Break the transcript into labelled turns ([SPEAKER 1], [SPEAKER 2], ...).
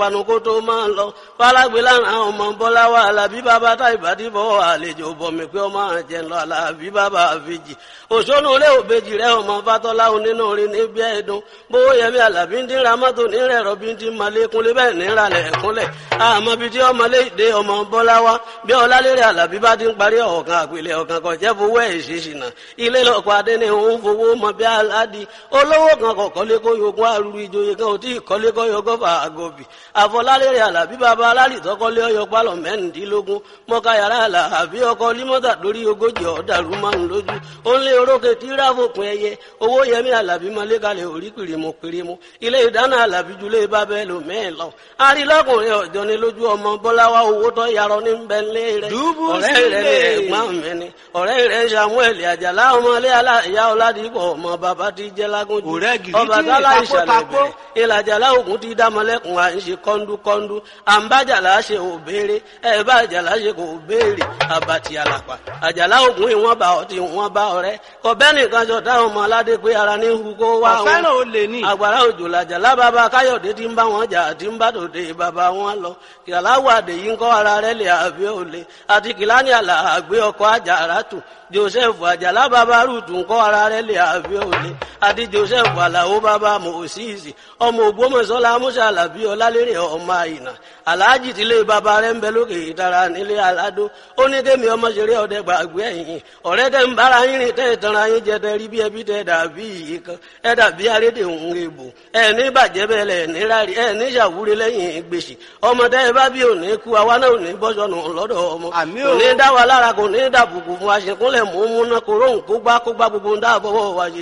[SPEAKER 1] panukó tó máa ń lọ fálágbé lára ọmọ bọ́lá wa alábí bàbá tá ìbàdí bọ́ àlejò bọ̀mí pé ọmọ àjẹ lọ alábí bàbá àfijì òṣónú ilé òbejì rẹ ọmọ fatọ́lá onínú orin níbi ẹ̀dùn bówó yẹmi alábí ń dín ramọ́tò nírẹ̀ rọ̀bí ń dín malékúnlé bẹ́ẹ̀ nírà lẹ̀kúnlẹ̀ àmọ́ bíi tí ọmọ léde ọmọ bọ́lá wa bí ọlálérè alábí bá ti ń parí ọ̀kan àpilẹ̀ ọ̀kan kan jẹ́ fowó ẹ̀ ṣèṣìnà ilé lọ́kọ̀ adé ni òun fowó mọ bí aládì olówó kan kọ̀ kọ́lé kó yogún arúgbó ìjòyè kan ò tí ì kọ́lé kọ́ yọgọ́fà àgọ́bì àfọlálérè alábí bàbá alálìtọ́kọ́lé ọyọ pálọ̀ mẹ́rìndínlógún mọ́ká yàrá alábí ọkọ límọ́tà lórí ogójì ọ̀dàrú márùn lójú ó ń lé orókè tí ráfòpin ẹyẹ owó yẹmí alábí mọ́lẹ́kalẹ̀ orí pìrìmù pìrìmù ilé ìdáná alábí julẹ̀ bábẹ́ lò mẹ́ẹ̀ lọ arílọ́kùnrin ọ̀jọ́ ni lójú ọmọ bọ́láwá owó tó yarọ ní bẹ́ńlẹ̀ rẹ̀ ọ̀rẹ́ rẹ̀ ní ẹ̀gbọ́n mi ni ọ̀rẹ́ rẹ̀ samuel àjàlá ọmọlé aláìyá ọ̀làdìpọ̀ ọmọ bàbá ti jẹ́ lágúnjù ọba tálá ìṣàlẹ̀ bẹ̀rẹ̀ ìlàjàlá ògùn ti dámọ́lẹ́kùn à ń ṣe kọ́ńdúkọ́ńdú àǹbájàlá ṣe ò béèrè ẹ̀ bá àjàlá ṣe kò béèrè àbàtì àlàpà àjàlá ògùn ìwọ̀n bá ọtí ìwọ̀n bá ọ̀rẹ́ kọ̀bẹ́ nìkan jọ táwọn ọmọ aládé pé ara ní hu kó wá wọn
[SPEAKER 2] ọ̀fẹ́ràn ó lè ní.
[SPEAKER 1] àgbàrá òjò làjàlá bàbá káyọ̀dé ti ń bá wọn jà àti ń bá tòde bàbá wọn lọ kìláwó àdèyí ń kọ́ ara rẹ̀ lè àbí òle àti kìláni àlà àgbé ọkọ̀ àjàrà tù joseph àjàlá bàbá rúùtù ń kọ́ ara rẹ̀ lè àbí òle àti joseph àlàó bàbá mòsíìsì ọmọ ògbómọ̀ṣọ́lá musa alábí ọlálérè ọmọ àyìnà aláàjì tílé bàbá rẹ̀ ń bẹ lókè ìtara nílé aládó ó ní kémi ọmọ ṣeré ọdẹ gbàgbé ẹ̀yìn ọ̀rẹ́ tẹ́ ń bára yín rìn tẹ́ ìtanra yín jẹ tẹ́ rí bí ẹbí tẹ́ dàbí yìí kan ẹ dàbí arédè òun èbò ẹ ní bàjẹ́ bẹ́ẹ̀ lẹ̀ ní rárí ẹ ní ṣàwúrí lẹ́yìn gbèsè ọmọ tẹ́ ẹ bá bí òní kú àwa náà ò ní bọ́sọ̀nù lọ́dọ̀ ọmọ
[SPEAKER 2] Àmì
[SPEAKER 1] kò
[SPEAKER 2] o.
[SPEAKER 1] ní dá wa lára kò ní dàbùkù fún aṣèkúnlẹ̀ mú múná kóró ń kó gbá kó gbá gbogbo ń dáàbọ̀ wọ̀ wáyé